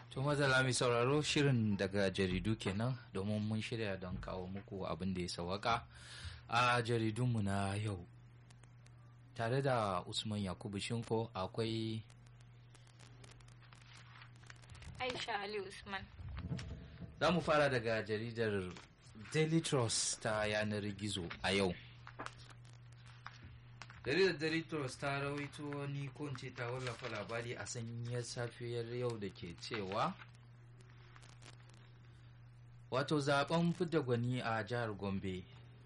To mazala mai sauraro shirin daga jaridu kenan domin mun shirya don kawo muku abin da ya sawaka a jaridunmu na yau. Tare da Usman Yakubu Shinko akwai Aisha Ali Usman. Za mu fara daga jaridar Daily Trust ta yanar gizo a yau. jaridar daily trust ta rawaito wani ko ce ta wallafa labari a sanyiyar safiyar yau da ke cewa wato zaben fidda gwani a jihar gombe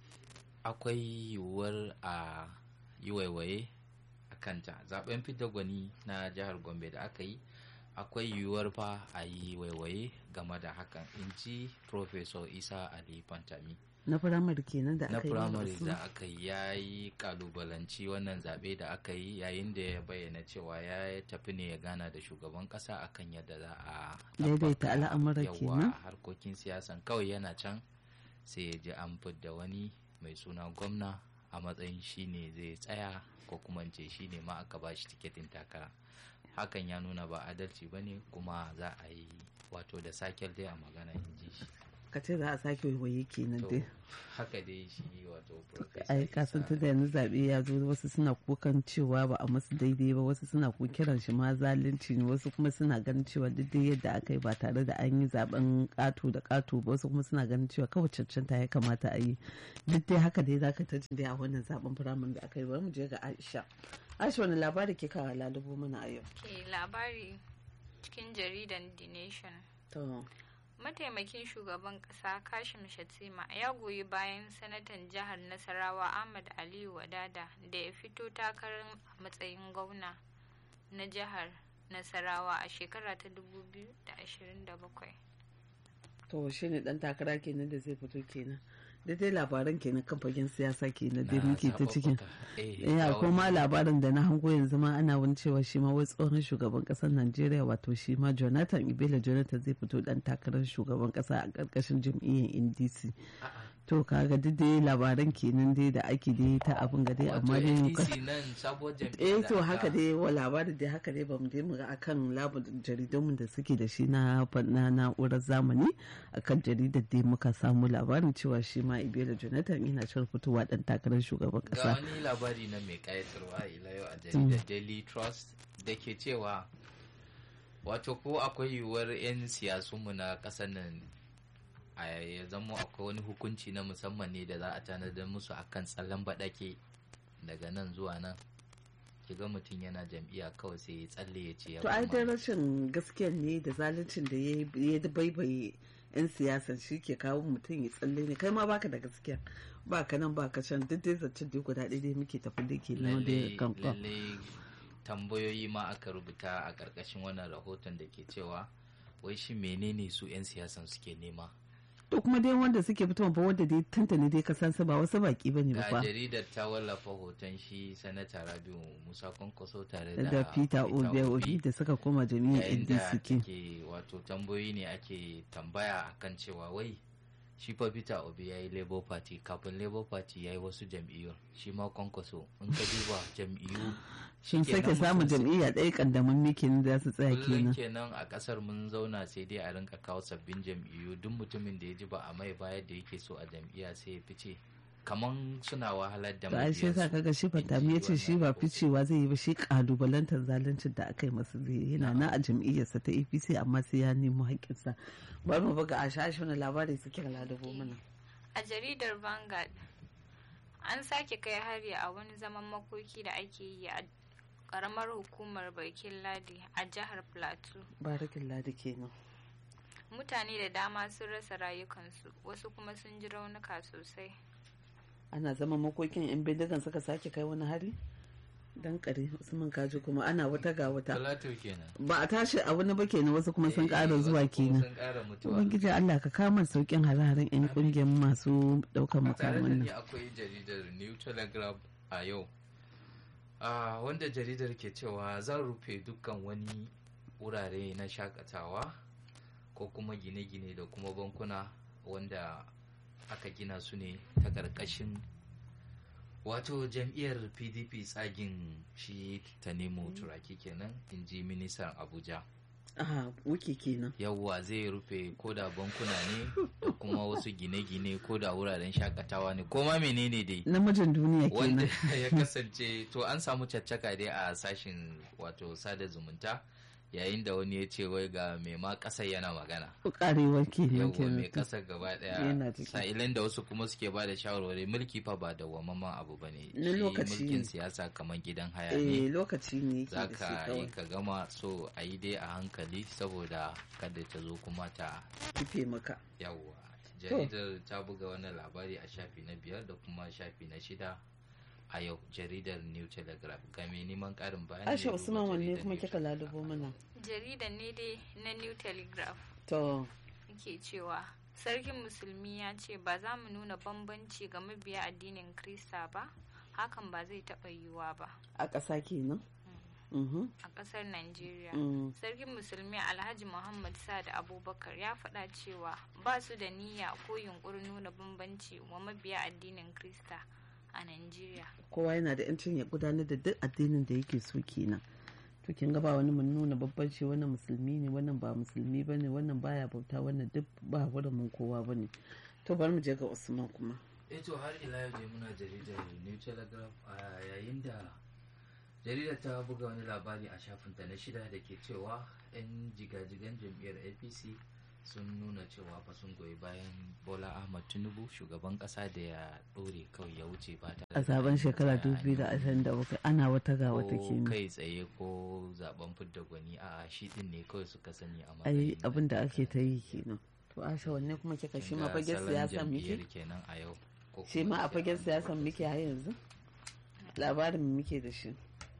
akwai yiwuwar a yi waiwaye a kanta zaben fidda gwani na jihar gombe da aka yi akwai yiwuwar fa a yi waiwaye game da hakan in ji professor isa ali fantami na firamare kenan da na aka yi firamare wasu. da aka yi ya yi kalubalanci wannan zaɓe da aka yi yayin da ya bayyana cewa ya tafi ne ya gana da shugaban ƙasa akan yadda za a Daidaita ɗabbaka al'amura yawa kenan. harkokin siyasan kawai yana can sai ya ji an fidda wani mai suna gwamna a matsayin shi ne zai tsaya ko kuma in ce shi ne ma aka ba shi tiketin takara hakan ya nuna ba adalci ba ne kuma za a yi wato da sakel dai a magana in ji shi ka ce za a sake waiwaye kenan to dai haka dai shi wato Professor ai kasan Isa- tun da yanzu zaɓe ya zo wasu suna kukan cewa ba a masu daidai ba wasu suna ku kiran shi ma zalunci ne wasu kuma suna ganin cewa duk dai yadda aka yi ba tare da an yi zaben ƙato da ƙato ba wasu kuma suna ganin cewa kawai cancanta ya kamata a yi duk dai haka dai zaka ta jin dai a wannan zaben firamare da aka yi bari mu je ga Aisha Aisha wani labari ke kawo lalubo mana a yau Ke labari cikin jaridan The Nation. to Mataimakin shugaban ƙasa Kashim Shatima ya goyi bayan sanatan jihar Nasarawa Ahmad Aliyu Wadada da ya fito takarar a matsayin gwamna na jihar Nasarawa a shekara ta 2027. to shi ne dan takara kenan da zai fito kenan daidai labaran kenan kan fagen siyasa kenan dai na muke ta cikin zaɓuɓɓuka. Eh, ya ga kuma wani- labarin da na hango yanzu ma ana wani cewa shi ma wai tsohon shugaban kasar Najeriya wato shi ma Jonathan Ibela Jonathan zai fito dan takarar shugaban kasa a karkashin jam'iyyar NDC A'a, to kaga duk dai labaran kenan dai da ake dai ta abin ga dai wato amma dai muka NDC nan sabuwar jam'iyyar eh da to aka- haka dai wa labarin dai haka dai bamu dai mu ga akan labarin jaridunmu da suke da shi na na na'urar zamani akan jaridar dai muka samu labarin cewa shi ma Ibela Jonathan yana shirin fitowa dan takarar shugaban ga kasa wani labari na mai kayatarwa ila yau a jaridar daily trust da ke cewa wato ko akwai yiwuwar 'yan siyasunmu na ƙasar nan a ya zama akwai wani hukunci na musamman ne da za a tanadar musu akan tsallen baɗake daga nan zuwa nan ki ga mutum yana jam'iyya kawai sai ya tsalle ya ce ya to ai koma. dai rashin gaskiya ne da zaluncin da ya ya baibaye yan siyasan shi ke kawo mutum ya tsalle ne kai ma baka da gaskiya ba ka nan ba ka can duk dai zancen dai guda ɗaya dai muke tafi da ke nan da lalle kan kan lalle tambayoyi ma aka rubuta a ƙarƙashin wannan rahoton da ke cewa wai shi menene su 'yan siyasan suke nema to kuma dai wanda suke fitowa ba wanda dai tantane dai ka san su ba wasu baki bane ba ga fa jaridar ta wallafa hoton shi sanata rabiu musa kwankwaso tare da da Peter Obi Obi da suka koma jami'ar yayin da NDC ke take wato tambayoyi ne ake tambaya akan cewa wai shi fa Peter Obi ya yi Labour Party kafin Labour Party ya yi wasu jam'iyyu shi ma kwankwaso in ka duba jam'iyyu sun shikenan sake samun mutum sai- jam'iyya ɗaya kandamin mikin da su tsaya kullum kenan kenan a kasar mun zauna sai dai a rinka kawo sabbin jam'iyyu duk mutumin da ya ji ba a mai bayar da yake so a jam'iyya sai ya fice kaman suna wahalar da to ai shi yasa mabiyansu. kaga shi fantami ya ce shi ba ficewa zai yi ba shi kalubalantar zaluncin da aka yi masa zai yi. yana na a jam'iyyarsa ta APC amma sai ya nemo haƙƙinsa bari mu buga a shashi wani labari suke lalubo mana A jaridar Vanguard, an sake kai hari a wani zaman makoki da ake yi a ƙaramar hukumar Barkin Ladi a jihar Plateau. barakin ladi kenan Mutane da dama sun rasa rayukansu, wasu kuma sun ji raunuka sosai. ana zama makokin yan bindigan suka sake kai wani hari dan kare usman kaji kuma ana wata ga wata Talatu kenan ba a tashi a wani ba kenan wasu kuma sun Eh, ƙara wasu zuwa kuma kenan sun ƙara mutuwa ubangiji Allah ka kama saukin hare-haren yan kungiyar masu ɗaukar a tare da makaman ni nan akwai jaridar new telegraph a yau a wanda jaridar ke cewa zan rufe dukkan wani wurare na shakatawa ko kuma gine-gine da kuma bankuna wanda aka gina su ne ta ƙarƙashin wato jam'iyyar pdp tsagin shi ta nemo turaki kenan in ji ministan abuja a wuke kenan yawwa zai rufe ko da bankuna ne da kuma wasu gine-gine ko da wuraren shakatawa ne ko ma menene dai namijin duniya wanda kenan ya kasance to an samu caccaka dai a sashin wato sada zumunta yayin da wani ya ce wai ga mai ma ƙasar yana magana karewar kenan yawwa mai kenan ƙasar gaba Yana ɗaya ciki. sa'ilin da wasu kuma suke ba da shawarwari mulki fa ba da wamman abu ba ne Na lokaci mulkin ne. siyasa kamar gidan haya ne eh lokaci ne yake za da shi ka yi kawai ka gama so a yi dai a hankali saboda kada ta zo kuma ta kife maka yawwa jaridar ta buga wannan labari a shafi na biyar da kuma shafi na shida a yau jaridar new telegraph ga mai neman karin bayani Aisha ya duba Usman wanne jaridar kuma New kika Telegraph. lalubo mana jarida ne dai na new telegraph to ke cewa sarkin musulmi ya ce ba za mu nuna bambanci ga mabiya addinin krista ba hakan ba zai taɓa yiwuwa ba a ƙasa kenan Mhm. a ƙasar Najeriya. Mm. Sarkin Musulmi Alhaji Muhammad Sa'ad Abubakar ya faɗa cewa ba su da niyya ko yunƙurin nuna bambanci wa mabiya addinin Krista a Najeriya. kowa yana da yancin ya gudanar da duk addinin da yake so kenan to kin ga ba wani mun nuna babbanci wannan musulmi ne wannan ba musulmi bane wannan baya bauta wannan duk ba mun kowa bane to bari mu je ga Usman kuma eh to har ila yau dai muna jaridar new telegraph a yayin da jaridar ta buga wani labari a shafinta na shida da ke cewa 'yan jigajigan jam'iyyar apc sun nuna cewa fa sun goyi bayan bola ahmad tinubu shugaban kasa da ya dore kawai ya wuce ba tare a da zaben an shekara tsaya an yi 2027 ana wata ga wata ko kenan kai tsaye ko zaben fidda gwani a shi din ne kawai suka sani a ai matsayin abin da ake ta yi kenan to Aisha wanne kuma kika shi ma Ga fagen salon siyasa jam'iyyar muke kenan a yau ko shi kuma ma a ce fagen an- siyasan muke har yanzu labarin mu muke da shi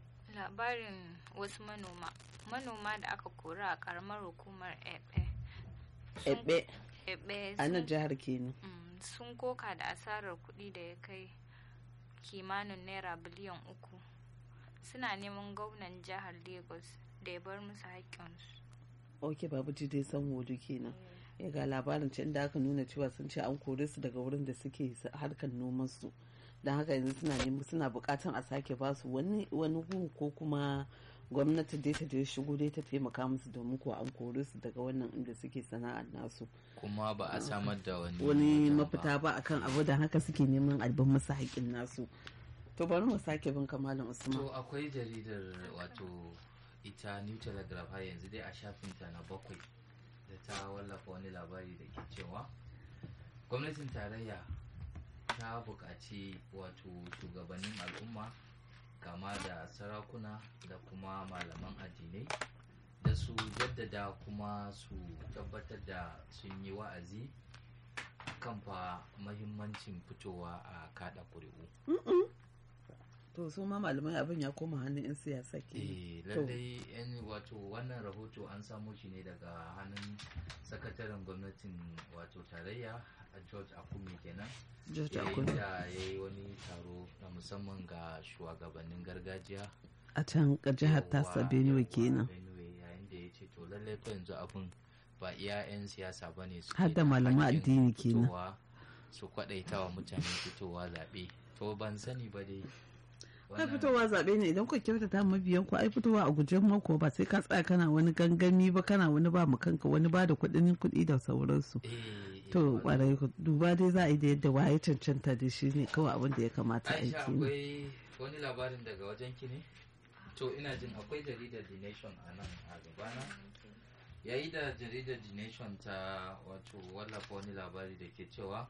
Labarin wasu manoma. Manoma da aka kora a ƙaramar hukumar Ebe. sun- ebe Ebe a nan sun- jihar kenan mm, sun koka da asarar kuɗi da ya kai kimanin naira biliyan uku. Suna neman gwamnan jihar Lagos da ya bar musu haƙƙinsu. ok babu ji dai san wodu kenan ya ga labarin can da aka nuna cewa sun ce an kore su daga wurin da suke s- harkar noman su don haka yanzu suna neman suna bukatan a sake ba su wani wani gu ko kuma gwamnati dai ta dai shigo dai ta taimaka musu domin ko an kore su daga wannan inda suke sana'ar nasu kuma ba a samar da wani wani wajen ba. mafita ba akan abu da haka suke neman albin musu haƙin nasu to bari mu sake bin kamalin usman to akwai jaridar wato ita new telegraph har yanzu dai a shafinta na bakwai da ta wallafa wani labari da ke cewa gwamnatin tarayya ta buƙaci wato shugabannin al'umma kama da sarakuna da kuma malaman addinai da su jaddada kuma su tabbatar da sun yi wa'azi kan fa mahimmancin fitowa a kada ƙuri'u to su ma malamai abin ya koma hannun 'yan siyasa ke eh lallai yan wato wannan rahoto an samo shi ne daga hannun sakataren gwamnatin wato tarayya a george akume kenan George yayin Akume. da ya yi wani taro na musamman ga shugabannin gargajiya a can ga jihar tasa Yawwa, benue yawwa, kenan Benue, yayin da ya ce to lallai fa yanzu abin ba iya 'yan siyasa ba ne suke Har da da malaman hakkin addini kenan. fitowa su kwaɗaita wa mutane fitowa zaɓe to ban sani ba dai ai Wannan- fitowa zaɓe ne idan ku kyautata mabiyan ku ai fitowa a gujen mako ba sai ka tsaya kana wani gangami ba kana wani ba mu kanka wani ba da kuɗin kuɗi da sauransu eh, eh, to wannan- kwarai ku duba dai za a yi da yadda waye cancanta da shi ne kawai abin da ya kamata a yi aisha kenan. akwai wani labarin daga wajen ki ne to ina jin akwai jaridar the nation a nan a gabana yayi da jaridar the nation ta wato wallafa wani labari da ke cewa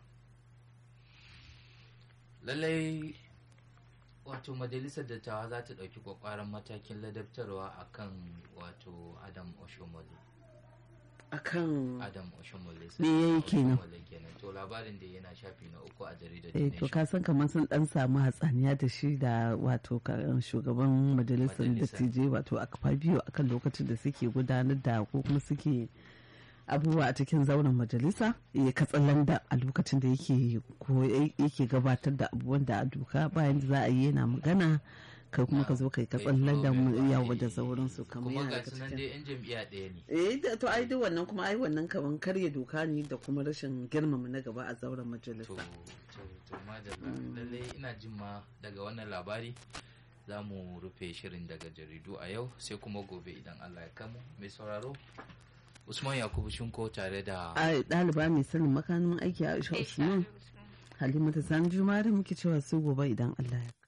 lallai wato majalisar dattawa za ta ɗauki kwakwaran matakin ladabtarwa akan wato adam oshomole akan adam oshomole Me yayi kenan? Oshomole kenan to labarin da yana shafi na uku a jaridar the eh to nation ka san kamar sun dan samu hatsaniya da shi da wato ka- shugaban majalisar Majalisa. dattijai wato a biyu akan lokacin da suke gudanar da ko kuma suke abubuwa a cikin zauren majalisa ya katsalan da a lokacin da yake ko yake gabatar da abubuwan da a doka bayan da za a yi yana magana kai kuma ka zo kai katsalan da mu yawo da sauransu kamar kuma yana ga daga sunan cikin dai yan jam'iyya ɗaya ne eh da- to ai duk wannan kuma ai wannan kaman karya doka ne da kuma rashin girmama na gaba a zauren majalisa to to to madalla lallai ina jin ma daga wannan labari za mu rufe shirin daga jaridu a yau sai kuma gobe idan allah ya kamu mai sauraro usman yakubu shinko tare da a ɗaliba mai sanin makamin aiki a aisha usman halimatu san juma da muke cewa sai gobe idan allah ya